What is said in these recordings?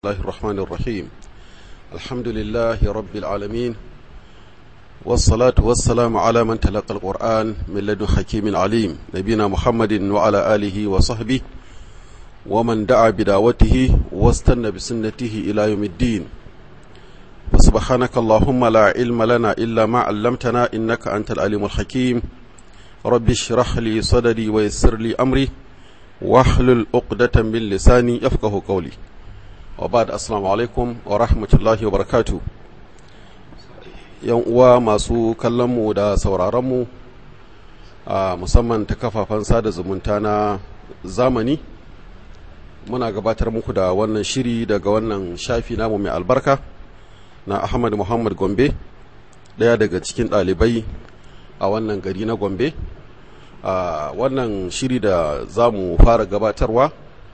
الله الرحمن الرحيم الحمد لله رب العالمين والصلاة والسلام على من تلقى القرآن من لدن حكيم عليم نبينا محمد وعلى آله وصحبه ومن دعا بدعوته واستنى بسنته إلى يوم الدين فسبحانك اللهم لا علم لنا إلا ما علمتنا إنك أنت العليم الحكيم رب اشرح لي صدري ويسر لي أمري واحلل عقدة من لساني يفقه قولي وبعد السلام عليكم ورحمة الله وبركاته yan uwa masu kallonmu da sauraronmu a musamman ta kafafen sada zumunta na zamani muna gabatar muku da wannan shiri daga wannan shafi namu mai albarka na ahmad muhammad gombe ɗaya daga cikin ɗalibai a wannan gari na gombe a wannan shiri da za mu fara gabatarwa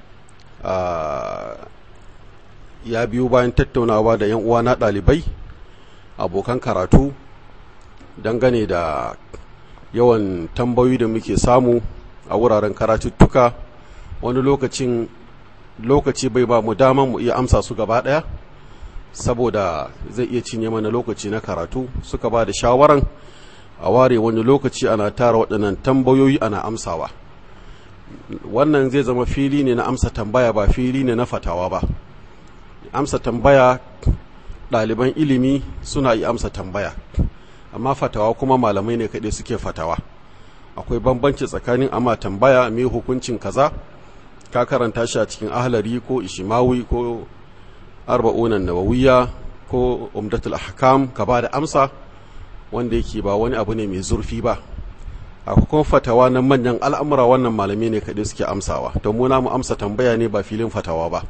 ya biyo bayan tattaunawa da 'yan uwa na ɗalibai abokan karatu dangane da yawan tambayoyi da muke samu a wuraren karatuttuka wani lokacin lokaci bai ba mu daman mu iya amsa su gaba ɗaya saboda zai iya cinye mana lokaci na karatu suka ba da shawaran a ware wani lokaci ana tara waɗannan tambayoyi ana amsawa wannan zai zama fili ne na amsa tambaya ba fili ne na fatawa ba amsa tambaya ɗaliban ilimi suna yi amsa tambaya amma fatawa kuma malamai ne kaɗai suke fatawa akwai bambanci tsakanin amma tambaya mai hukuncin kaza ka karanta shi a cikin ahlari ko ishimawi ko arba'unan nawawiya ko umdatul ahkam ka ba da amsa wanda yake ba wani abu ne mai zurfi ba akwai kuma fatawa na manyan al'amura wannan malami ne kaɗai suke amsawa to muna mu amsa tambaya ne ba filin fatawa ba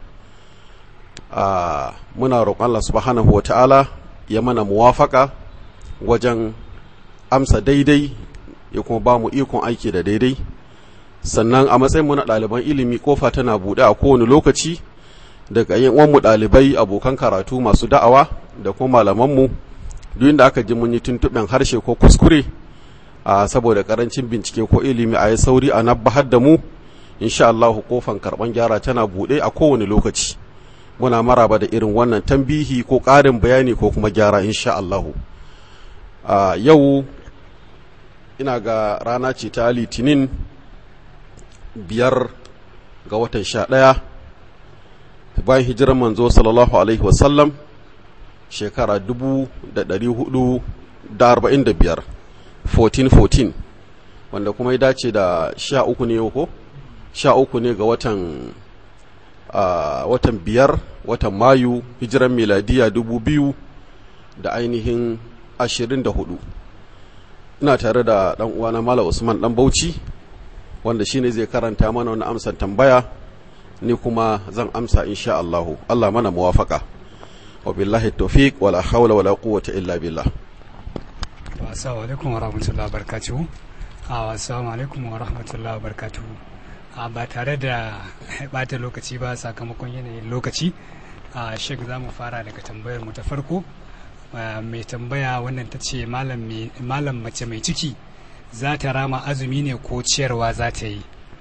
muna roƙon Allah subhanahu wata'ala ya mana muwafaka wajen amsa daidai ya kuma ba mu ikon aiki da daidai sannan a matsayin mu na ɗaliban ilimi kofa tana buɗe a kowane lokaci daga yin mu ɗalibai abokan karatu masu da'awa da kuma malamanmu duk inda aka ji mun yi tuntuɓen harshe ko kuskure a saboda karancin bincike ko ilimi a yi sauri a nabbahar da mu insha Allah kofan karɓan gyara tana buɗe a kowane lokaci muna maraba da irin wannan tambihi ko ƙarin bayani ko kuma gyara insha Allah yau ina ga rana ce ta litinin biyar ga watan sha ɗaya bayan hijirar manzo sallallahu alaihi wasallam shekara dubu da ɗari hudu da arba'in da biyar 1414 wanda kuma ya dace da sha uku ne ko sha uku ne ga watan uh, watan biyar watan mayu hijiran miladiya dubu biyu da ainihin ashirin da hudu ina tare da ɗan uwana mala usman ɗan bauchi wanda shine zai karanta mana wani amsan tambaya ni kuma zan amsa insha Allahu Allah mana muwafaka wa billahi tawfiq wala hawla wala quwwata illa billah assalamu alaikum wa rahmatullahi wa barakatuhu assalamu alaikum wa rahmatullahi wa barakatuhu ba tare da bata lokaci ba sakamakon yanayin lokaci shek za mu fara daga tambayar mu ta farko mai tambaya wannan ta ce malam mace mai ciki za ta rama azumi ne ko ciyarwa za ta yi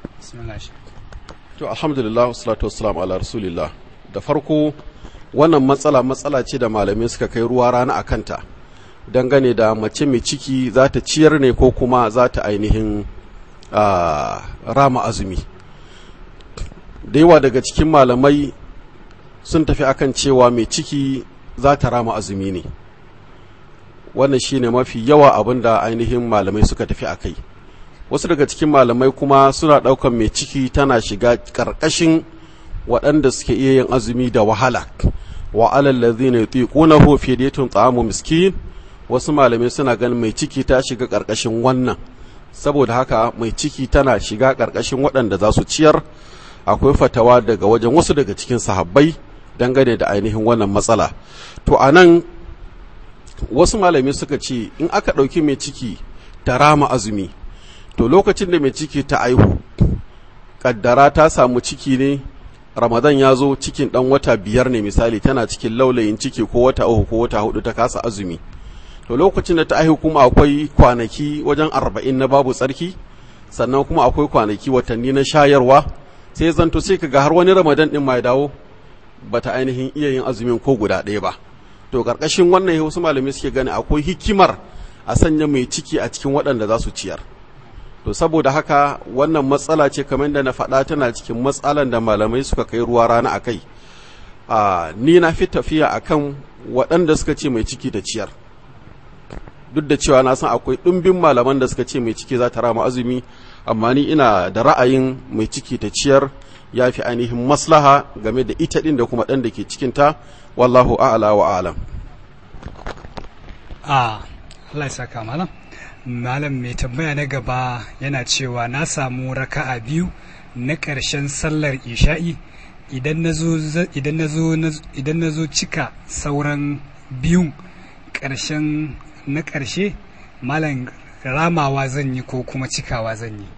to alhamdulillah wassalatu wassalamu ala rasulillah da farko wannan matsala matsala ce da malamai suka kai ruwa rana a kanta dangane da mace mai ciki za ta ciyar ne ko kuma za ta ainihin rama azumi da yawa daga cikin malamai sun tafi akan cewa mai ciki za ta rama azumi ne wannan shine mafi yawa abin da ainihin malamai suka tafi a kai wasu daga cikin malamai kuma suna ɗaukan mai ciki tana shiga ƙarƙashin waɗanda suke iya yin azumi da wahala wa alal ladzina yutiqunahu fidyatun ta'amu miskin wasu malamai suna ganin mai ciki ta shiga ƙarƙashin wannan saboda haka mai ciki tana shiga ƙarƙashin waɗanda za su ciyar akwai fatawa daga wajen wasu daga cikin sahabbai dangane da ainihin wannan matsala to a nan wasu malamai suka ce in aka ɗauki mai ciki ta rama azumi to lokacin da mai ciki ta aihu ƙaddara ta samu ciki ne ramadan ya zo cikin ɗan wata biyar ne misali tana cikin laulayin ciki ko wata uku ko wata hudu ta kasa azumi to lokacin da ta aihu kuma akwai kwanaki wajen arba'in na babu tsarki sannan kuma akwai kwanaki watanni na shayarwa sai zanto sai kaga har wani ramadan din ma ya dawo bata ainihin iya yin azumin ko guda ɗaya ba to ƙarƙashin wannan wasu malamai suke gani akwai hikimar a sanya mai ciki a cikin waɗanda za su ciyar to saboda haka wannan matsala ce kamar da na faɗa tana cikin matsalan da malamai suka kai ruwa rana a kai ni na fi tafiya akan waɗanda suka ce mai ciki da ciyar duk da cewa na san akwai ɗumbin malaman da suka ce mai ciki za ta rama azumi amma ni ina da ra'ayin mai ciki ta ciyar ya fi ainihin maslaha game da ita ɗin da kuma ɗan da ke cikinta wallahu a'ala wa alam a Allah ya saka malam malam mai tambaya na gaba yana cewa na samu raka'a biyu na ƙarshen sallar isha'i idan na zo cika sauran biyun ƙarshen na ƙarshe malam ramawa zan yi ko kuma cikawa zan yi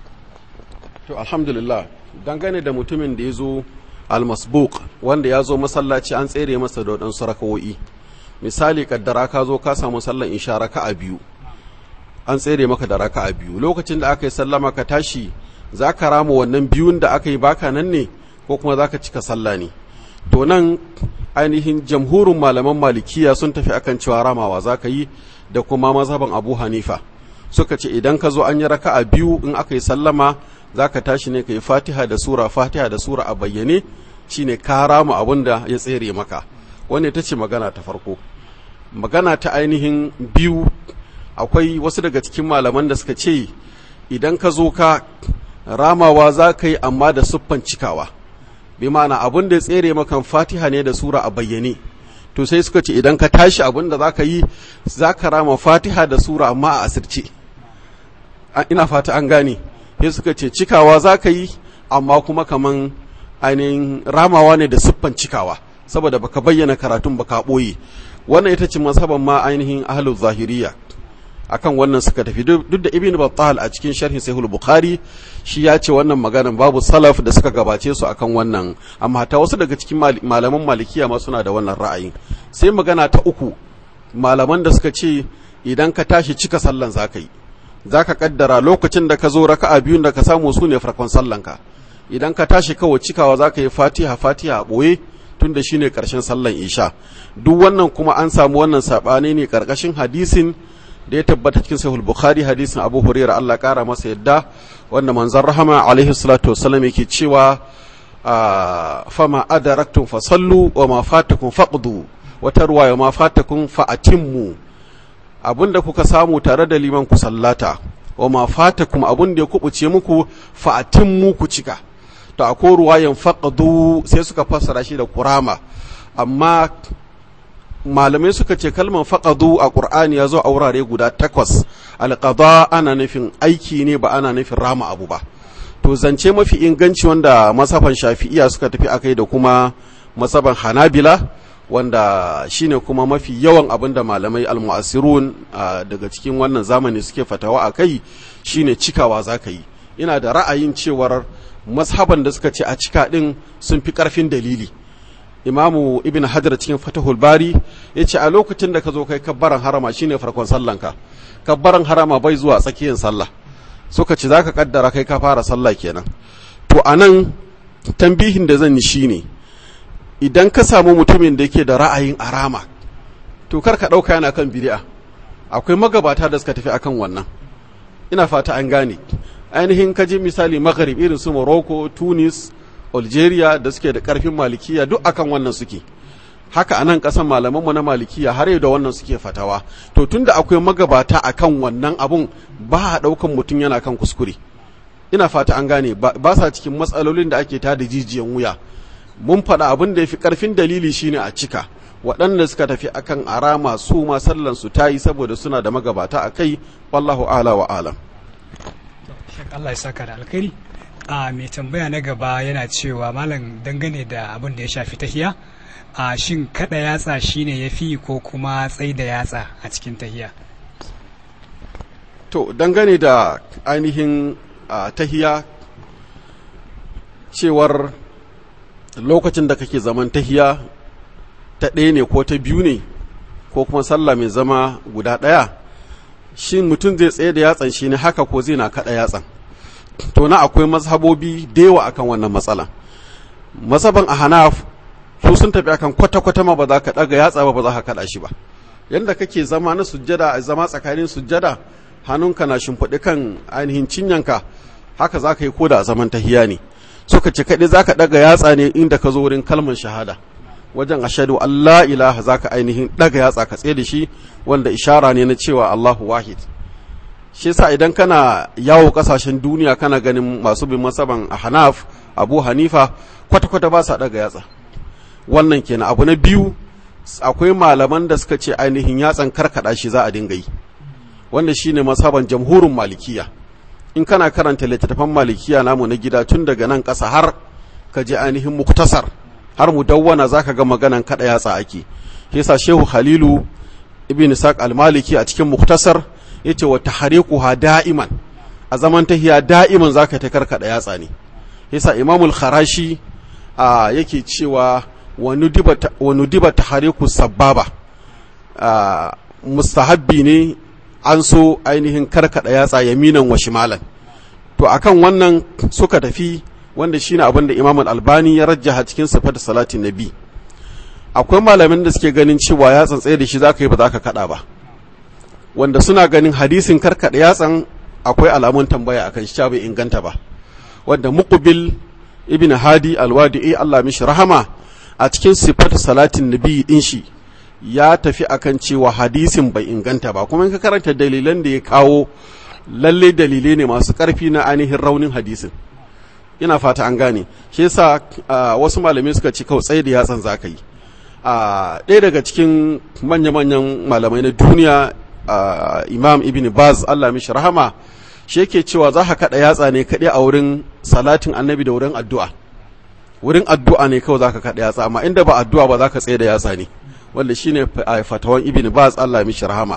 to alhamdulillah dangane da mutumin da ya zo almasbuk wanda ya zo masallaci an tsere masa da waɗansu rakawo'i misali kaddara ka zo ka samu sallan isha raka'a biyu an tsere maka da raka'a biyu lokacin da aka yi sallama ka tashi za ka rama wannan biyun da aka yi baka nan ne ko kuma za ka cika sallah ne to nan ainihin jamhurin malaman malikiya sun tafi akan cewa ramawa za ka yi da kuma mazhaban abu hanifa suka ce idan ka zo an yi raka'a biyu in aka yi sallama za ka tashi ne ka yi fatiha da sura fatiha da sura a bayyane shine ka rama abin da ya tsere maka wanda ita ce magana ta farko magana ta ainihin biyu akwai wasu daga cikin malaman da suka ce idan ka zo ka ramawa za ka yi amma da siffan cikawa bi ma'ana abin da ya tsere maka fatiha ne da sura a bayyane to sai suka ce idan ka tashi abin da za ka yi za ka rama fatiha da sura amma a asirce ina fata an gane sai suka ce cikawa za ka yi amma kuma kaman ainihin ramawa ne da siffan cikawa saboda baka bayyana karatun baka ɓoye wannan ita ce masaban ma ainihin ahlul zahiriya akan wannan suka tafi duk da ibn battal a cikin sharhin sahih bukhari shi ya ce wannan maganan babu salaf da suka gabace su akan wannan amma ta wasu daga cikin malaman malikiya ma suna da wannan ra'ayin sai magana ta uku malaman da suka ce idan ka tashi cika sallan zaka yi zaka kaddara lokacin da ka zo raka'a biyun da ka samu su ne farkon sallanka idan ka tashi kawai cikawa zaka yi fatiha fatiha a boye tun da shine karshen sallan isha duk wannan kuma an samu wannan sabani ne karkashin hadisin da ya tabbata cikin sahih bukhari hadisin abu hurairah Allah kara masa yadda wanda manzon rahama alaihi salatu wassalam yake cewa fama adaraktum fasallu wa ma fatakum faqdu wata ruwaya ma fatakum fa atimmu abinda kuka samu tare da liman ku sallata wa ma fatakum abinda ya kubuce muku fa atimmu ku cika to akwai ruwayan faqdu sai suka fassara shi da kurama amma malamai suka ce kalmar faƙadu a ƙur'ani ya zo a wurare guda takwas alƙada ana nufin aiki ne ba ana nufin rama abu ba to zance mafi inganci wanda masafan shafi'iya suka tafi a kai da kuma masaban hanabila wanda shine kuma mafi yawan abin da malamai almu'asirun daga cikin wannan zamani suke fatawa a kai shine cikawa za ka yi ina da ra'ayin cewar mashaban da suka ce a cika ɗin sun fi ƙarfin dalili imamu ibn hajar cikin fatahul bari ya ce a lokacin da ka zo kai kabbaran harama shine farkon sallanka kabbaran harama bai zuwa tsakiyar sallah suka ce za ka kaddara kai ka fara sallah kenan to a nan tambihin da zan yi shine idan ka samu mutumin da yake da ra'ayin arama to kar ka ɗauka yana kan bid'a akwai magabata da suka tafi akan wannan ina fata an gane ainihin kaji misali maghrib irin su morocco tunis algeria da suke da karfin malikiya duk akan wannan suke haka anan kasan malamanmu na malikiya har yau da wannan suke fatawa to tunda akwai magabata akan wannan abun ba a daukan mutum yana kan kuskure ina fata an gane ba sa cikin matsalolin da ake tada jijiyan wuya mun faɗa abin da ya fi ƙarfin dalili shine a cika waɗanda suka tafi akan arama su ma sallan su ta yi saboda suna da magabata a kai wallahu ala wa alam Allah ya saka da alkhairi a mai tambaya na gaba yana cewa malam dangane da abin da ya shafi tahiya a shin kada yatsa shine ya fi ko kuma tsai da yatsa a cikin tahiya to dangane da ainihin tahiya cewar lokacin da kake zaman tahiya ta ɗaya ne ko ta biyu ne ko kuma sallah mai zama guda ɗaya shin mutum zai tsaye da yatsan shi ne haka ko zai na kaɗa yatsan to na akwai mazhabobi da yawa akan wannan matsala masaban a hanaf su sun tafi akan kwata-kwata ma ba za ka ɗaga yatsa ba ba za ka kaɗa shi ba yadda kake zama na sujjada a zama tsakanin sujjada hannunka na shimfiɗi kan ainihin cinyanka haka za ka yi ko da a zaman tahiya ne suka ce kaɗai za ka ɗaga yatsa ne inda ka zo wurin kalmar shahada wajen ashadu Allah ilaha za ka ainihin ɗaga yatsa ka tsaye da shi wanda ishara ne na cewa Allahu wahid shi yasa idan kana yawo kasashen duniya kana ganin masu bin masaban a hanaf abu hanifa kwata-kwata ba sa ɗaga yatsa wannan kenan abu na biyu akwai malaman da suka ce ainihin yatsan karkada shi za a dinga yi wanda shine masaban jamhurin malikiya in kana karanta littattafan malikiya namu na gida tun daga nan ƙasa har ka je ainihin muktasar har mu dawwana zaka ga maganan kada yatsa ake yasa shehu halilu ibn saq al-maliki a cikin muktasar yace wa tahriquha da'iman a zaman tahiya da'iman zaka ta karkada yatsa ne yasa imamul kharashi yake cewa wa nudiba tahariku sababa mustahabbi ne an so ainihin karkada yatsa yaminan wa shimalan to akan wannan suka tafi wanda shine abin da imam albani ya rajjaha cikin sifat salatin nabi akwai malamin da suke ganin cewa yatsan tsaye da shi zaka yi ba za ka kada ba wanda suna ganin hadisin karkada yatsan akwai alamun tambaya akan shi bai inganta ba wanda muqbil ibn hadi alwadi'i Allah mishi rahama a cikin sifat salatin nabi din shi ya tafi akan cewa hadisin bai inganta ba kuma in ka karanta dalilan da ya kawo lalle dalilai ne masu karfi na ainihin raunin hadisin ina fata an gane shi yasa wasu malamai suka ci kawai tsaye da yatsan zaka yi ɗaya daga cikin manya-manyan malamai na duniya imam ibn baz Allah mishi rahama shi yake cewa za ka kaɗa yatsa ne kaɗai a wurin salatin annabi da wurin addu'a wurin addu'a ne kawai za ka kaɗa yatsa amma inda ba addu'a ba za ka tsaye da yatsa ne wanda shi ne fatawan ibn baz Allah mishi rahama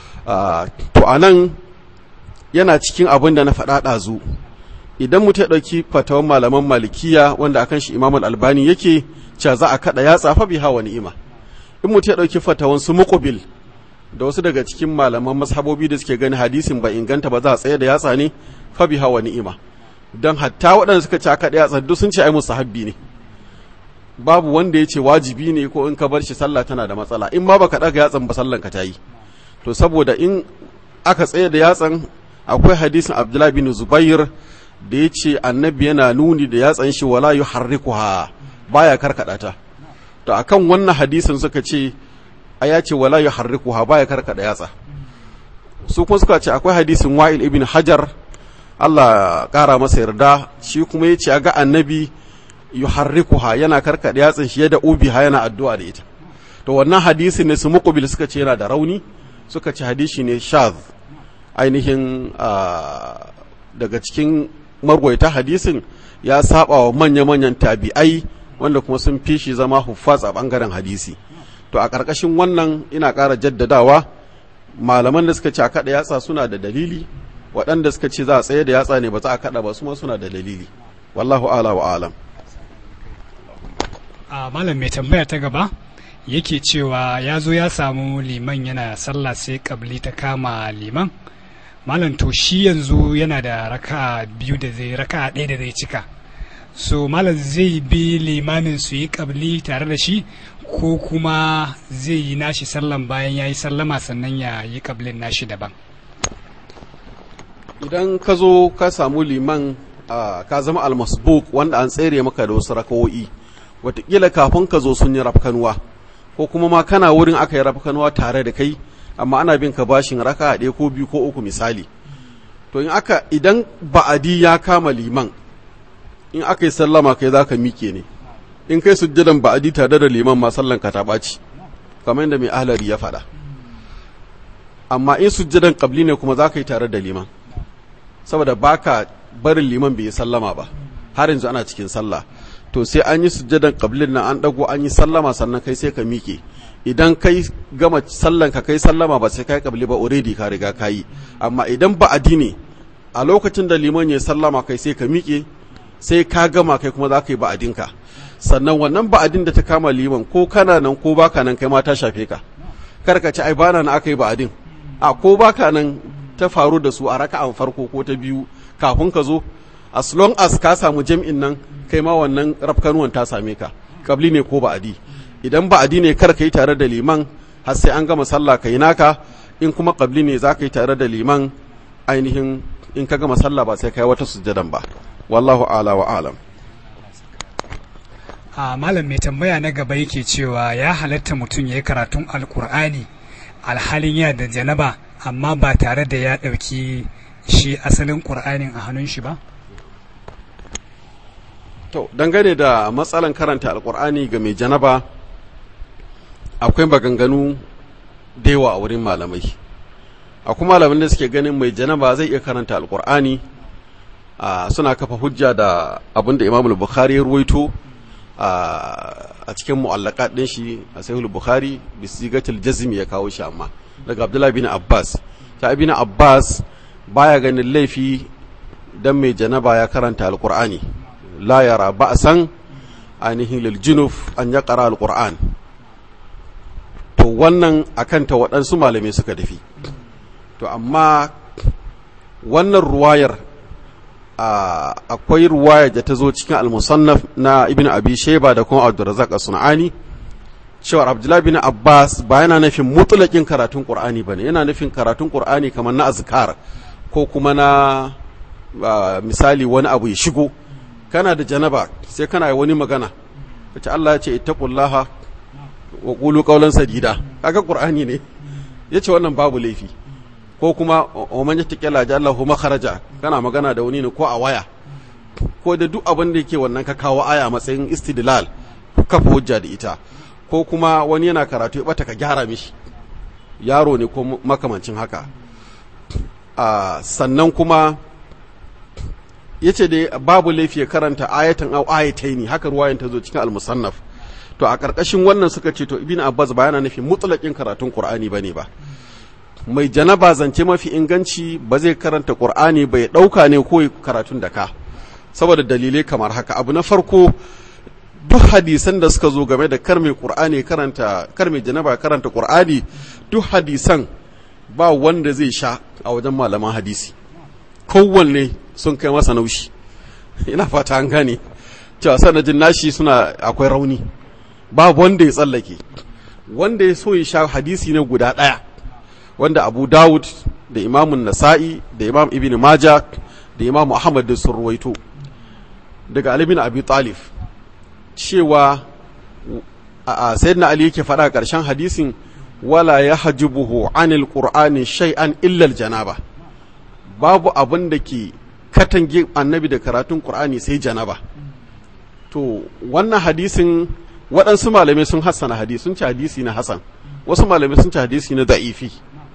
to a nan yana cikin abin da na faɗa ɗazu idan mutum ya ɗauki fatawan malaman malikiya wanda akan shi imam albani yake cewa za a kaɗa yatsa fa biha wa ni'ima in mutum ya ɗauki fatawan su muqbil da wasu daga cikin malaman mashabobi da suke gani hadisin ba inganta ba za a tsaye da yatsa ne fa biha wa ni'ima don hatta waɗanda suka ci aka yatsa duk sun ce ai musahabbi ne babu wanda ya ce wajibi ne ko in ka bar shi sallah tana da matsala in ma baka ɗaga yatsan ba sallan ka ta yi to saboda in aka tsaye da yatsan akwai hadisin abdullahi bin zubair da ya ce annabi yana nuni da yatsan shi wala yuharrikuha baya karkada ta to akan wannan hadisin suka ce a ya ce wala yuharrikuha baya karkada yatsa su kuma suka ce akwai hadisin wa'il ibn hajar Allah kara masa yarda shi kuma ya ce ga annabi yuharrikuha yana karkada yatsan shi da ubiha yana addu'a da ita to wannan hadisin ne su muqbil suka ce yana da rauni suka ce hadisi ne shaz ainihin daga cikin marwaita hadisin ya saba wa manya-manyan tabi'ai wanda kuma sun fi shi zama huffaz a bangaren hadisi to a ƙarƙashin wannan ina ƙara jaddadawa malaman da suka ce a kaɗa yatsa suna da dalili waɗanda suka ce za a tsaye da yatsa ne ba za a kaɗa ba su ma suna da dalili wallahu ala wa alam a malam mai tambaya ta gaba yake cewa ya zo ya samu liman yana sallah sai kabli ta kama liman malam to shi yanzu yana da raka biyu da zai raka ɗaya da zai cika so malam zai bi limamin su yi kabli tare da shi ko kuma zai yi nashi sallan bayan ya yi sallama sannan ya yi kablin nashi daban idan ka zo ka samu liman ka zama almasbuk wanda an tsere maka da wasu rakawo'i watakila kafin ka zo sun yi rafkanuwa ko kuma ma kana wurin aka yi rafkanuwa tare da kai amma ana bin ka bashin raka ɗaya ko biyu ko uku misali to in aka idan ba'adi ya kama liman in aka yi sallama kai za ka mike ne in kai sujjadan ba'adi tare da liman ma sallan ka ta ɓaci kamar yadda mai ahlari ya faɗa amma in sujjadan qabli ne kuma za ka yi tare da liman saboda baka barin liman bai yi sallama ba har yanzu ana cikin sallah to sai an yi sujjadan qablin nan an dago an yi sallama sannan kai sai ka mike idan kai gama sallan ka kai sallama ba sai kai kabli ba already ka riga kayi amma idan ba ne a lokacin da liman ya sallama kai sai ka miƙe sai ka gama kai kuma za ka yi ba'adinka sannan wannan ba'adin da ta kama liman ko kana nan ko baka nan kai ma ta shafe ka kar ka ci ai bana nan aka yi ba'adin a ko baka nan ta faru da su a raka'an farko ko ta biyu kafin ka zo as long as ka samu jam'in nan kai ma wannan rafkanuwan ta same ka kabli ne ko ba'adi idan ba'adi ne kar ka yi tare da liman har sai an gama sallah ka yi naka in kuma kabli ne za ka yi tare da liman ainihin in ka gama sallah ba sai ka yi wata sujjadan ba wallahu ala wa alam a malam mai tambaya na gaba yake cewa ya halatta mutum ya yi karatun alkur'ani alhalin ya da janaba amma ba tare da ya ɗauki shi asalin ƙur'anin a hannun shi ba to dangane da matsalan karanta alkur'ani ga mai janaba akwai maganganu da yawa a wurin malamai akwai malamin da suke ganin mai janaba zai iya karanta alkur'ani suna kafa hujja da abin da imamul bukhari ya ruwaito a cikin mu'allaka ɗin shi a sahihul bukhari bisigatul jazm ya kawo shi amma daga abdullahi bin abbas ta ibn abbas baya ganin laifi dan mai janaba ya karanta alqur'ani la yara ba'san ainihin lil junuf an ya qara alqur'an to wannan akan ta waɗansu malamai suka dafi to amma wannan ruwayar akwai ruwaya da ta zo cikin al-musannaf na ibn abi sheba da kuma abdurrazzaq as-sunani cewa abdullahi bin abbas ba yana nufin mutulakin karatun qur'ani bane yana nufin karatun qur'ani kamar na azkar ko kuma na misali wani abu ya shigo kana da janaba sai kana yi wani magana kace Allah ya ce ittaqullaha wa qulu qawlan sadida kaga qur'ani ne yace wannan babu laifi ko kuma oman ya take laji Allah makharaja kana magana da wani ne ko a waya ko da duk abin da yake wannan ka kawo aya matsayin istidlal kafa hujja da ita ko kuma wani yana karatu ya bata ka gyara mishi yaro ne ko makamancin haka a sannan kuma yace da babu laifi ya karanta ayatan au ayataini haka ruwayan ta zo cikin al-musannaf to a karkashin wannan suka ce to ibn abbas ba yana nufin mutlaqin karatun qur'ani bane ba mai janaba zance mafi inganci ba zai karanta ƙur'ani bai ɗauka ne ko karatun da ka saboda dalilai kamar haka abu na farko duk hadisan da suka zo game da kar mai ƙur'ani karanta kar mai janaba karanta ƙur'ani duk hadisan ba wanda zai sha a wajen malaman hadisi kowanne sun kai masa naushi ina fata an gane cewa sanadin nashi suna akwai rauni babu wanda ya tsallake wanda ya so ya sha hadisi ne guda ɗaya wanda abu dawud da imamun nasa'i da imam ibn maja da imam ahmad da sun ruwaito daga ali bin abi talib cewa a sayyidina ali yake faɗa ƙarshen hadisin wala ya hajibuhu anil qur'ani shay'an illa janaba babu abin da ke katange annabi da karatun qur'ani sai janaba to wannan hadisin waɗansu malamai sun hassana hadisi sun ci hadisi na hasan wasu malamai sun ci hadisi na da'ifi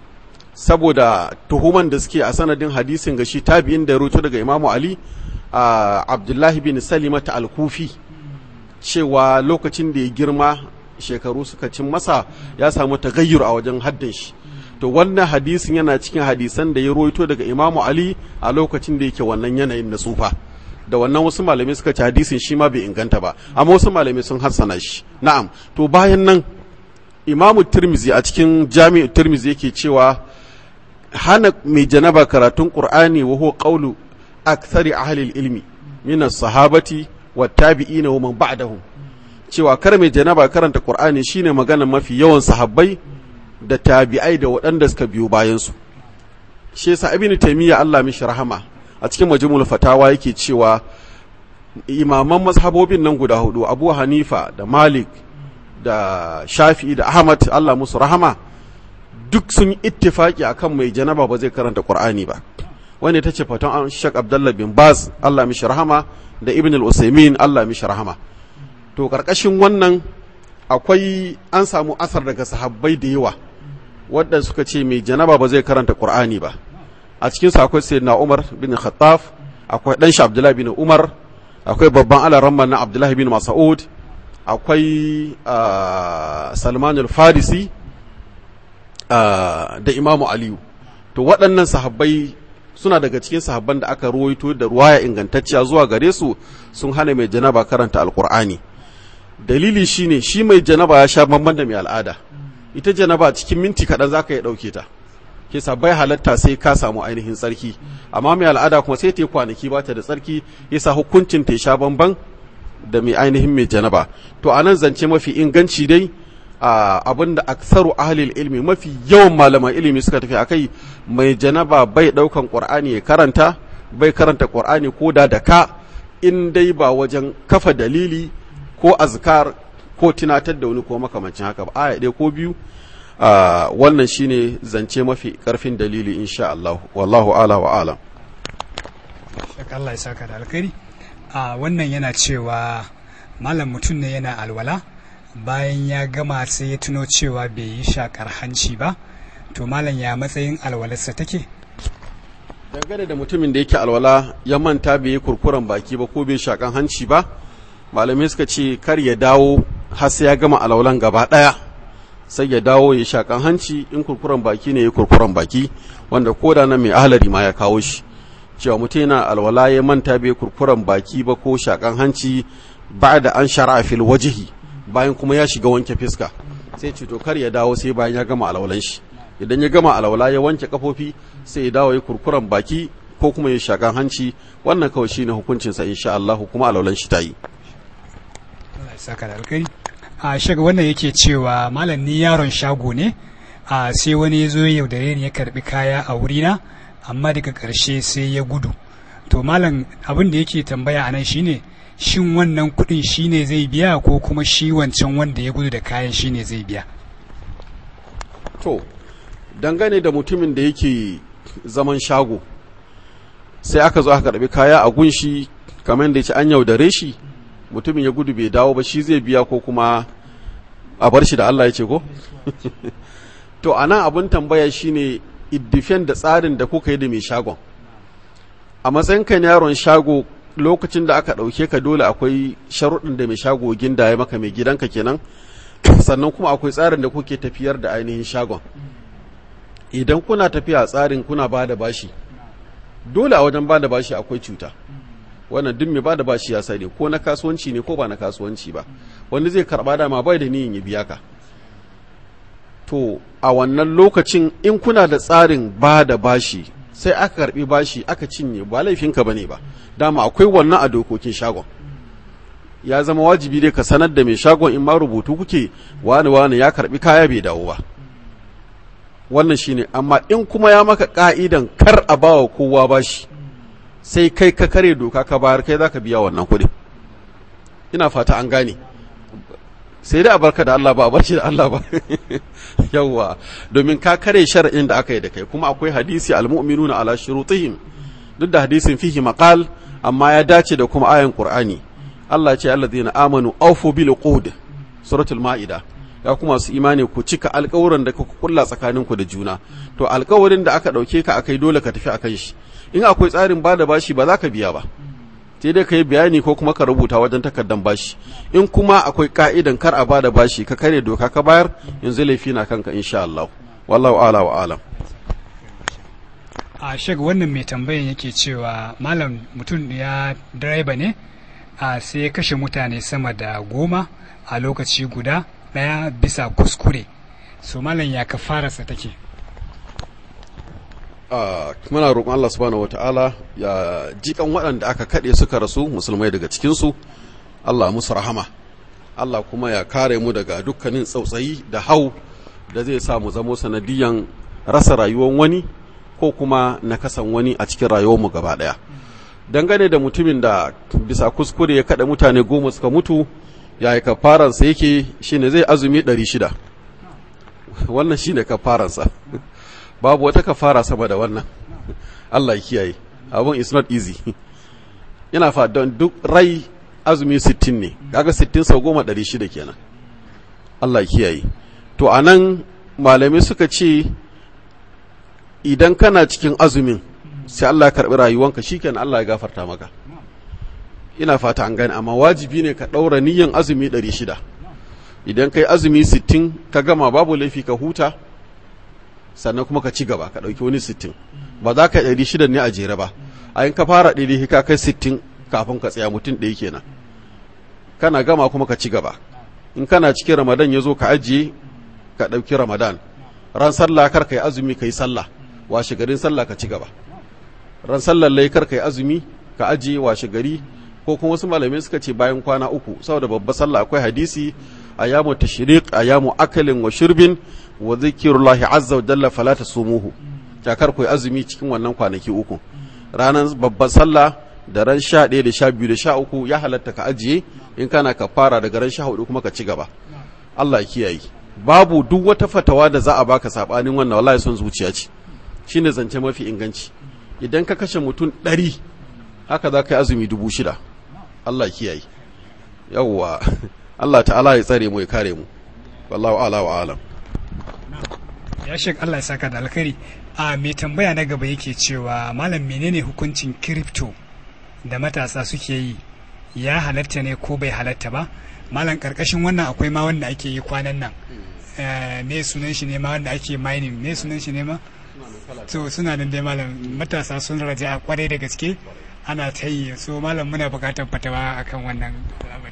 saboda tuhuman da suke a sanadin hadisin ga shi tabi'in da rutu daga imamu ali a abdullahi bin salimata al-kufi cewa lokacin da ya girma shekaru suka cin masa ya samu tagayyur a wajen haddin shi to wannan hadisin yana cikin hadisan da ya roito daga imamu ali a lokacin da yake wannan yanayin na tsufa da wannan wasu malamai suka ci hadisin shi ma bai inganta ba amma wasu malamai sun hassana shi na'am to bayan nan imamu tirmizi a cikin jami'u tirmizi yake cewa hana mai janaba karatun qur'ani wa huwa qawlu akthari ahli ilmi min as-sahabati wat tabi'ina wa man ba'dahum cewa kar mai janaba karanta qur'ani shine magana mafi yawan sahabbai da tabi'ai da waɗanda suka biyo bayan su shi yasa ibnu taymiya Allah mishi rahama a cikin majmu'ul fatawa yake cewa imaman mazhabobin nan guda hudu Abu Hanifa da Malik da Shafi'i da Ahmad Allah musu rahama duk sun ittifaki akan mai janaba ba zai karanta Qur'ani ba wanda ta ce fatan Sheikh Abdullah bin Baz Allah mishi rahama da Ibn al-Usaymin Allah mishi rahama to karkashin wannan akwai an samu asar daga sahabbai da yawa wadda suka ce mai janaba ba zai karanta Qur'ani ba a cikin su akwai Sayyidina Umar bin Khattab akwai dan shi Abdullah bin Umar akwai babban alaramma na Abdullah bin Mas'ud akwai Salman al-Farisi da Imamu Aliyu to waɗannan sahabbai suna daga cikin sahabban da aka ruwaito da ruwaya ingantacciya zuwa gare su sun hana mai janaba karanta alkur'ani dalili shine shi mai janaba ya sha bamban da mai al'ada ita janaba cikin minti kaɗan za ka yi ɗauke ta ke bai halatta sai ka samu ainihin tsarki amma mai al'ada kuma sai ta yi kwanaki ba ta da tsarki yasa hukuncin ta sha bamban da mai ainihin mai janaba to anan zance mafi inganci dai abin da aksaru ahlil ilmi mafi yawan malaman ilimi suka tafi akai mai janaba bai daukan qur'ani ya karanta bai karanta qur'ani ko da da ka in dai ba wajen kafa dalili ko azkar ko tunatar da wani ko makamancin haka ba aya ɗaya ko biyu wannan shine zance mafi karfin dalili insha Allah wallahu ala wa alam Allah ya saka da alkhairi a wannan yana cewa malam mutum ne yana alwala bayan ya gama sai ya tuno cewa bai yi shakar hanci ba to malam ya matsayin alwalarsa take dangane da mutumin da yake alwala ya manta bai yi kurkuren baki ba ko bai shakan hanci ba malamai suka ce kar ya dawo har sai ya gama alwalan gaba daya sai ya dawo ya shakan hanci in kurkuren baki ne ya kurkuren baki wanda koda nan mai ahalari ma ya kawo shi cewa mutum yana alwala ya manta bai kurkuren baki ba ko shakan hanci ba da an shara fil wajihi bayan kuma ya shiga wanke fiska sai ce to kar ya dawo sai bayan ya gama alwalan shi idan ya gama alwala ya wanke kafofi sai ya dawo ya kurkuren baki ko kuma ya shakan hanci wannan kawai shine hukuncinsa insha Allah kuma alwalan shi ta yi Allah ya saka da alkhairi a shaga wannan yake cewa malam ni yaron shago ne a sai wani ya zo ya yaudare ni ya karbi kaya a wurina amma daga ƙarshe sai ya gudu to malam abin da yake tambaya anan shine shin wannan kuɗin shine zai biya ko kuma shi wancan wanda ya gudu da kayan shine zai biya to dangane da mutumin da yake zaman shago sai aka zo aka karbi kaya a gunshi kamar da ya ce an yaudare shi mutumin ya gudu bai dawo ba shi zai biya ko kuma a bar shi da Allah ya ce ko to anan abin tambaya shine iddifen da tsarin da kuka yi da mai shagon a matsayin kan yaron shago lokacin da aka ɗauke ka dole akwai sharuɗin da mai shago ginda ya maka mai gidanka kenan sannan kuma akwai tsarin da kuke tafiyar da ainihin shagon idan kuna tafiya tsarin kuna ba da bashi dole a wajen ba da bashi akwai cuta wannan duk mai ba da bashi ya sani ko na kasuwanci ne ko ba na kasuwanci ba wanda zai karɓa dama bai da niyin ya biya ka to a wannan lokacin in kuna da tsarin ba da bashi sai aka karbi bashi aka cinye ba laifinka bane ba dama akwai wannan a dokokin shagon ya zama wajibi dai ka sanar da mai shagon in ma rubutu kuke wani wani ya karbi kaya bai dawo ba wannan shine amma in kuma ya maka ka'idan kar a bawa kowa bashi sai kai ka kare doka ka bayar kai zaka biya wannan kuɗi ina fata an gane sai dai a barka da Allah ba a barci da Allah ba yawwa domin ka kare shar'in da aka yi da kai kuma akwai hadisi almu'minuna ala shurutihim duk da hadisin fihi maqal amma ya dace da kuma ayan qur'ani Allah ya ce alladhina amanu awfu bil uqud suratul maida ya kuma su imani ku cika alƙawuran da kuka kulla tsakaninku da juna to alƙawarin da aka ɗauke ka akai dole ka tafi akan shi in akwai tsarin bada bashi ba za ka biya ba sai dai ka yi bayani ko kuma ka rubuta wajen takardar bashi in kuma akwai ka'idan kar a bada bashi ka kare doka ka bayar yanzu laifi na kanka insha Allah wallahu ala wa alam a shek wannan mai tambayan yake cewa malam mutum ya direba ne a sai ya kashe mutane sama da goma a lokaci guda ɗaya bisa kuskure so malam ya kafararsa take muna roƙon Allah subhanahu wata'ala ya jikan waɗanda aka kaɗe suka rasu musulmai daga cikinsu Allah musu rahama Allah kuma ya kare mu daga dukkanin tsautsayi da hau da zai sa mu zamo sanadiyan rasa rayuwar wani ko kuma na kasan wani a cikin rayuwarmu gaba ɗaya dangane da mutumin da bisa kuskure ya kaɗa mutane goma suka mutu ya yi kafaransa yake shine zai azumi ɗari shida wannan shine kafaransa babu wata kafara sama da wannan Allah ya kiyaye abun is not easy ina fa don duk rai azumi 60 ne kaga 60 sau goma ɗari shida kenan Allah ya kiyaye to anan malamai suka ce idan kana cikin azumin sai Allah ya karɓi rayuwanka shikenan Allah ya gafarta maka ina fata an gane amma wajibi ne ka ɗaura niyyan azumi ɗari shida idan kai azumi 60 ka gama babu laifi ka huta sannan kuma ka ci gaba ka ɗauki wani sittin ba za ka ɗari shida ne a jere ba a yin ka fara ɗari ka kai sittin kafin ka tsaya mutum ɗaya kenan kana gama kuma ka ci gaba in kana cikin ramadan ya zo ka ajiye ka ɗauki ramadan ran sallah kar ka yi azumi ka yi sallah washe garin sallah ka ci gaba ran sallah lai kar ka yi azumi ka ajiye washe gari ko kuma wasu malamai suka ce bayan kwana uku saboda babbar sallah akwai hadisi ayamu tashriq ayamu akalin wa shirbin wa zikrullahi azza wa jalla fala tasumuhu jakar ku azumi cikin wannan kwanaki uku ranar babbar sallah da ran sha ɗaya da sha biyu da sha uku ya halatta ka ajiye in kana ka fara daga ran sha hudu kuma ka ci gaba Allah ya kiyaye babu duk wata fatawa da za a baka sabanin wannan wallahi son zuciya ce shine zance mafi inganci idan ka kashe mutum ɗari haka za ka yi azumi dubu shida Allah ya kiyaye yawwa Allah ta'ala ya tsare mu ya kare mu wallahu ala wa alam ya shek Allah ya saka da alkhairi a mai tambaya na gaba yake cewa malam menene hukuncin crypto da matasa suke yi ya halatta ne ko bai halatta ba malam karkashin wannan akwai ma wanda ake yi kwanan nan me sunan shi ne ma wanda ake mining me sunan shi ne ma to suna nan dai malam matasa sun raja a kwarai da gaske ana ta yi so malam muna bukatar fatawa akan wannan al'amari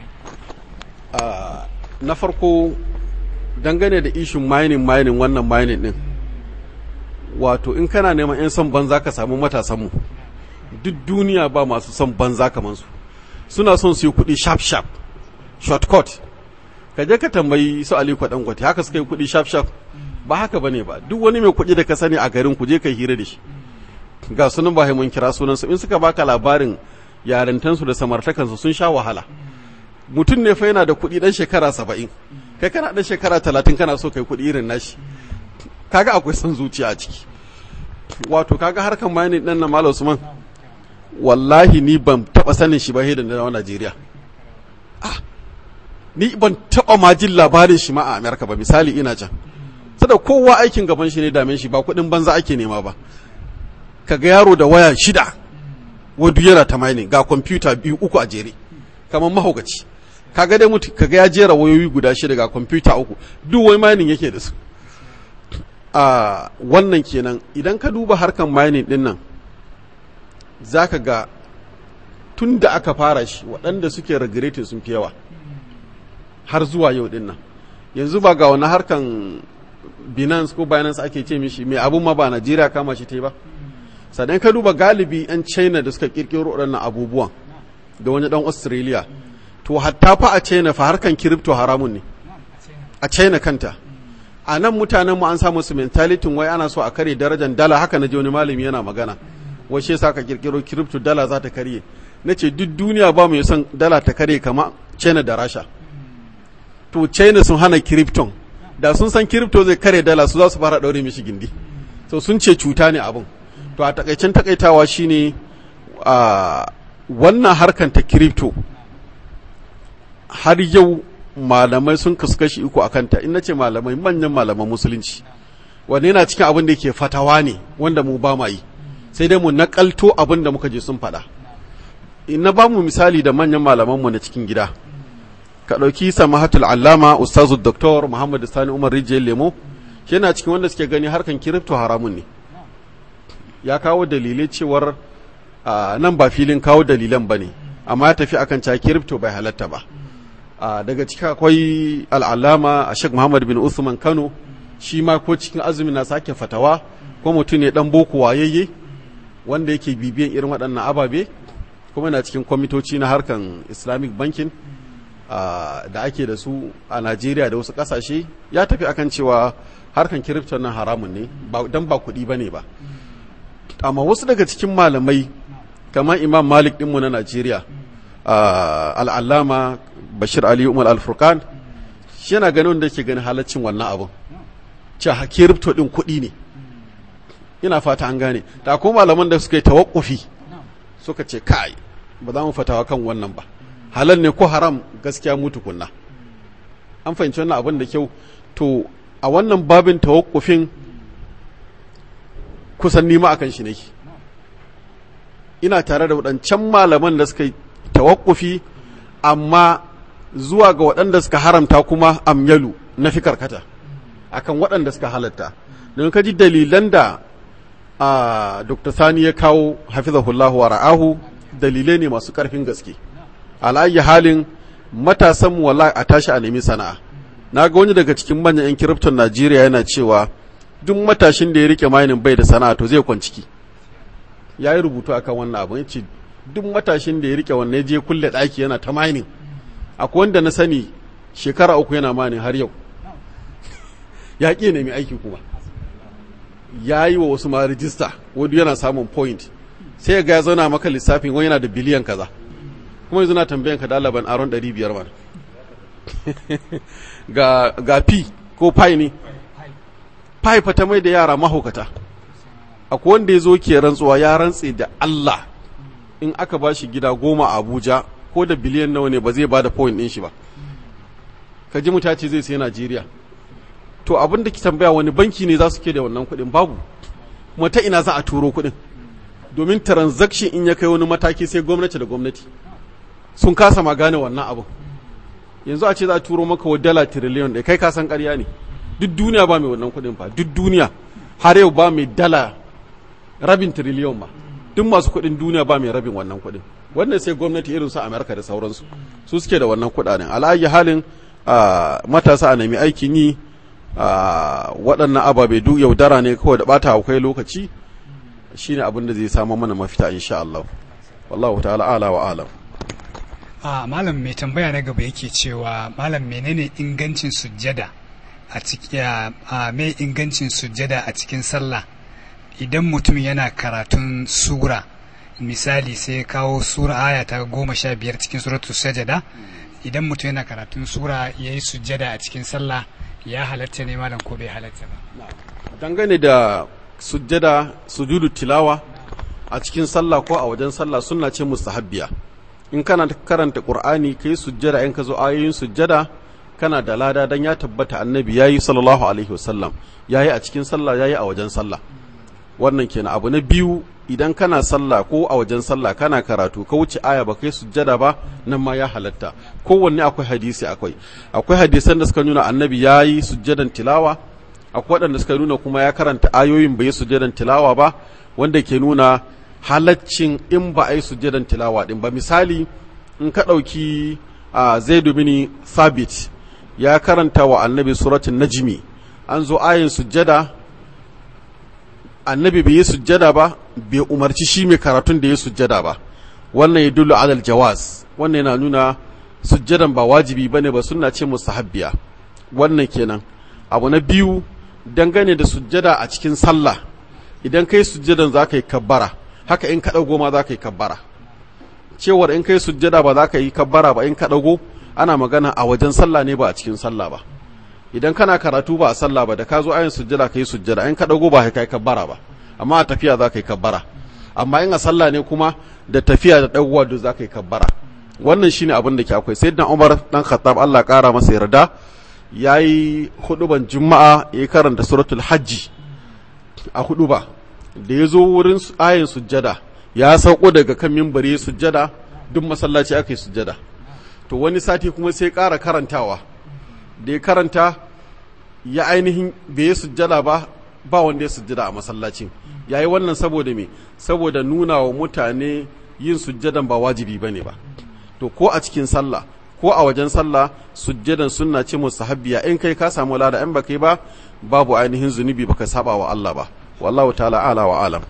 na farko dangane da ishin mining mining wannan mining din wato in kana neman 'yan son banza ka samu matasanmu duk duniya ba masu son banza kamar su suna son su yi kuɗi sharp sharp shortcut ka je ka tambayi su aliko dangote haka suka yi kuɗi sharp sharp ba haka bane ba duk wani mai kuɗi da ka sani a garin ku je ka hira da shi ga sunan ba mun kira sunan su in suka baka labarin yarintansu da samartakansu sun sha wahala mutum ne fa yana da kuɗi dan shekara saba'in kai kana dan shekara talatin kana so kai kuɗi irin nashi kaga akwai son zuciya a ciki wato kaga harkan mining ɗin na malam usman wallahi ni ban taɓa sanin shi ba da na Najeriya ah ni ban taɓa ma jin labarin shi ma a Amerika ba misali ina can sada kowa aikin gaban shi ne dame shi ba kuɗin banza ake nema ba kaga yaro da waya shida wadu yana ta mining ga kwamfuta biyu uku a jere kamar mahaukaci kaga dai mutu kaga ya jera wayoyi guda shida ga kwamfuta uku duk wai mining yake da su a wannan kenan idan ka duba harkan mining din nan zaka ga tun da aka fara shi waɗanda suke regretting sun fi yawa har zuwa yau din nan yanzu ba ga wani harkan binance ko binance ake ce mishi mai abun ma ba najeriya kama shi ta yi ba sannan ka duba galibi 'yan china da suka kirkiro waɗannan abubuwan da wani ɗan australia to hatta fa a china fa harkan kiripto haramun ne a china kanta a nan mutanen mu an samu su mentalitin wai ana so a kare darajar dala haka na je wani malami yana magana wai shi yasa ka kirkiro kiripto dala za ta karye na ce duk duniya ba mu son dala ta karye kama china da rasha to china sun hana kiripton da sun san kiripto zai kare dala su za su fara ɗaure mishi gindi so sun ce cuta ne abin to a takaicen takaitawa shine a wannan harkan ta kiripto har yau malamai sun kasu kashi uku a kanta in ce malamai manyan malaman musulunci wanda yana cikin abin da yake fatawa ne wanda mu ba ma yi sai dai mu nakalto abin da muka je sun faɗa in na ba mu misali da manyan malamanmu na cikin gida ka ɗauki samahatul allama ustazu doktor muhammad sani umar rijiyar lemo yana cikin wanda suke gani harkan kiripto haramun ne ya kawo dalilai cewar nan ba filin kawo dalilan ba ne amma ya tafi akan cewa kiripto bai halatta ba daga ciki akwai al'alama a shek muhammad bin usman kano shi ma ko cikin azumi na sake fatawa ko mutum ne dan boko wayayye wanda yake bibiyan irin waɗannan ababe kuma na cikin kwamitoci na harkan islamic banking da ake da su a najeriya da wasu ƙasashe ya tafi akan cewa harkan kiripto nan haramun ne don ba kuɗi ba ne ba amma wasu daga cikin malamai kamar imam malik ɗinmu na najeriya al'allama bashir ali umar al-furqan shi yana ganin wanda ke ganin halaccin wannan abin ce kiripto ɗin kuɗi ne ina fata an gane da ko malaman da suka yi tawakkufi suka ce kai ba za mu fatawa kan wannan ba halal ne ko haram gaskiya mutu kunna an fahimci wannan abin da kyau to a wannan babin tawakkufin kusan nima akan shi nake ina tare da waɗancan malaman da suka yi tawakkufi amma zuwa ga waɗanda suka haramta kuma amyalu na fi karkata akan waɗanda suka halatta don ka ji dalilan da a dr sani ya kawo hafizahullahu wa ra'ahu dalilai ne masu ƙarfin gaske ala'ayi halin matasan mu wallahi a tashi a nemi sana'a na ga wani daga cikin manyan 'yan kirifton najeriya yana cewa duk matashin da ya rike mainin bai da sana'a to zai kwanciki ya yi rubutu akan wannan abin ce duk matashin da ya rike wannan je kulle ɗaki yana ta mining akwai wanda na sani shekara uku yana mining har yau ya ƙi nemi aiki kuma ya yi wa wasu ma rijista wani yana samun point sai ga ya zauna maka lissafin wani yana da biliyan kaza kuma yanzu na tambayan ka dalaban aron 500 mana ga ga pi ko pi ne pi fa ta mai da yara mahaukata akwai wanda ya zo ke rantsuwa ya rantse da Allah in aka ba shi gida goma a Abuja ko da biliyan nawa ne ba zai ba da point ɗin shi ba ka ji mutace zai sai Najeriya to abin da ki tambaya wani banki ne za su ke da wannan kuɗin babu kuma ta ina za a turo kuɗin domin transaction in ya kai wani mataki sai gwamnati da gwamnati sun kasa ma gane wannan abin yanzu a ce za a turo maka wa dala tiriliyon da kai kasan ƙarya ne duk duniya ba mai wannan kuɗin fa duk duniya har yau ba mai dala rabin tiriliyon ba duk masu kuɗin duniya ba mai rabin wannan kuɗin wannan sai gwamnati irin su amerika da sauransu su suke da wannan kuɗaɗen ala'ayi halin matasa a nemi aikin yi waɗannan ababe duk yaudara ne kawai da ɓata akwai lokaci shine abin da zai samu mana mafita insha Allah wallahu ta'ala ala wa alam a malam mai tambaya na gaba yake cewa malam menene ingancin sujjada a cikin a mai ingancin sujjada a cikin sallah idan mutum yana karatun sura misali sai kawo sura aya ta goma sha biyar cikin suratul sajada idan mutum yana karatun sura ya yi sujjada a cikin sallah ya halatta ne malam ko bai halatta ba dangane da sujjada sujudu tilawa a cikin sallah ko a wajen sallah sunna ce mustahabbiya in kana karanta qur'ani kai sujjada in ka zo ayoyin sujjada kana da lada dan ya tabbata annabi yayi sallallahu alaihi wasallam yayi a cikin sallah yayi a wajen sallah wannan kenan abu na biyu idan kana sallah ko a wajen sallah kana karatu ka wuce aya ba kai sujjada ba nan ma ya halatta kowanne akwai hadisi akwai akwai hadisan da suka nuna annabi yayi sujjadan tilawa akwai waɗanda suka nuna kuma ya karanta ayoyin bai yi sujjadan tilawa ba wanda ke nuna halaccin in ba a yi sujjadan tilawa din ba misali in ka ɗauki a zaidu bin sabit ya karanta wa annabi suratun najmi an zo ayin sujjada annabi bai yi sujjada ba bai umarci shi mai karatun da ya sujjada ba wannan ya dullu alal jawaz wannan yana nuna sujjadan ba wajibi bane ba sunna ce mustahabbiya wannan kenan abu na biyu dangane da sujjada a cikin sallah idan kai sujjadan za ka yi kabbara haka in ka ɗago ma za ka yi kabbara cewar in kai sujjada ba za ka yi kabbara ba in ka ɗago ana magana a wajen sallah ne ba a cikin sallah ba idan kana karatu ba a sallah ba da ka zo ayin sujjada ka yi sujjada in ka ɗago ba ka yi kabbara ba amma a tafiya za ka yi kabbara amma in a sallah ne kuma da tafiya da ɗagowa duk za ka yi kabbara wannan shine abin da ke akwai sai dan umar dan khattab Allah ƙara masa yarda ya yi huduban juma'a ya karanta suratul hajji a huduba da ya zo wurin ayin sujjada ya sauko daga kan mimbari sujjada duk masallaci aka yi sujjada to wani sati kuma sai ƙara karantawa da ya karanta ya ainihin bai yi sujjada ba ba wanda ya sujjada a masallacin ya yi wannan saboda me saboda nuna wa mutane yin sujjadan ba wajibi ba ne ba to ko a cikin sallah ko a wajen sallah sujjadan sunna ce mustahabbiya in kai ka samu lada in baka yi ba babu ainihin zunubi baka saba wa Allah ba wallahu ta'ala ala wa alam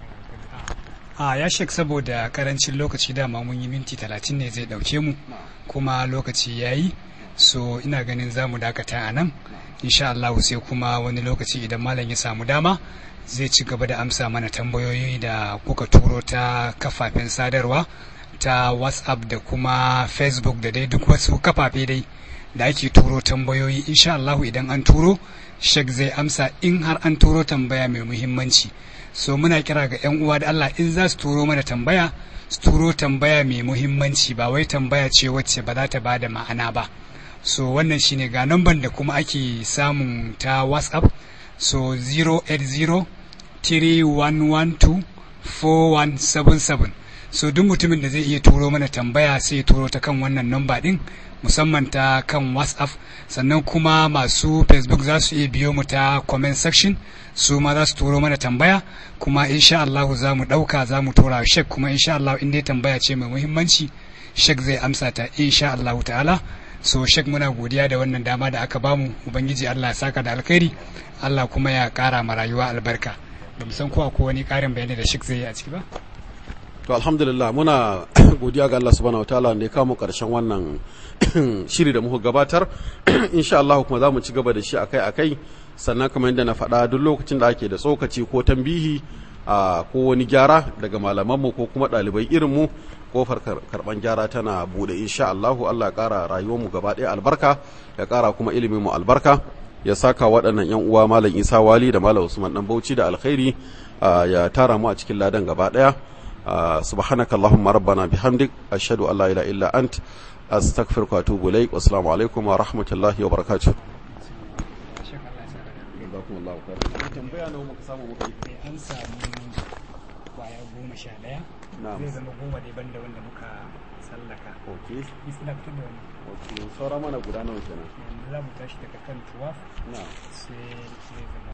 a ya shek saboda karancin lokaci dama mun yi minti talatin ne zai dauke mu kuma lokaci ya yi so ina ganin za mu dakata a nan insha Allah sai kuma wani lokaci idan malam ya samu dama zai ci gaba da amsa mana tambayoyi da kuka turo ta kafafen sadarwa ta whatsapp da kuma facebook da dai duk wasu kafafe dai da ake turo tambayoyi insha Allah idan an turo shek zai amsa in har an turo tambaya mai muhimmanci so muna kira ga 'yan uwa da Allah in za su turo mana tambaya su turo tambaya mai muhimmanci ba wai tambaya ce wacce ba za ta ba da ma'ana ba so wannan shine ga namban da kuma ake samun ta whatsapp so 080 3112 4177 so duk mutumin da zai iya turo mana tambaya sai ya turo ta kan wannan namba din musamman ta kan whatsapp sannan kuma masu facebook za su iya biyo mu ta comment section su ma za su turo mana tambaya kuma insha Allah za mu ɗauka za mu tura shek kuma insha Allah in dai tambaya ce mai muhimmanci shek zai amsa ta insha Allah ta'ala so shek muna godiya da wannan dama da aka bamu ubangiji Allah ya saka da alkhairi Allah kuma ya kara ma rayuwa albarka ba mu san ko akwai wani karin bayani da shek zai yi a ciki ba to alhamdulillah muna godiya ga Allah subhanahu wataala da ya kawo mu karshen wannan shiri da muka gabatar insha Allah kuma za mu ci gaba da shi akai akai sannan kamar yadda na faɗa duk lokacin da ake da tsokaci ko tambihi a ko wani gyara daga malamanmu ko kuma ɗalibai irin mu kofar karban gyara tana bude insha Allahu Allah ya kara rayuwar mu gaba ɗaya albarka ya kara kuma ilimin mu albarka ya saka waɗannan yan uwa malam Isa Wali da malam Usman dan Bauchi da alkhairi ya tara mu a cikin ladan gaba ɗaya subhanaka allahumma rabbana bihamdik ashhadu an la ilaha illa ant astaghfiruka wa atubu ilaik wassalamu alaikum wa rahmatullahi wa barakatuh tambaya nawa muka samu muka yi an samu kwaya goma sha ɗaya na'am zai zama goma dai banda wanda muka sallaka okay ni suna fitar da wani okay saura mana guda nawa kenan yanzu za mu tashi daga kan 12 na'am sai zai zama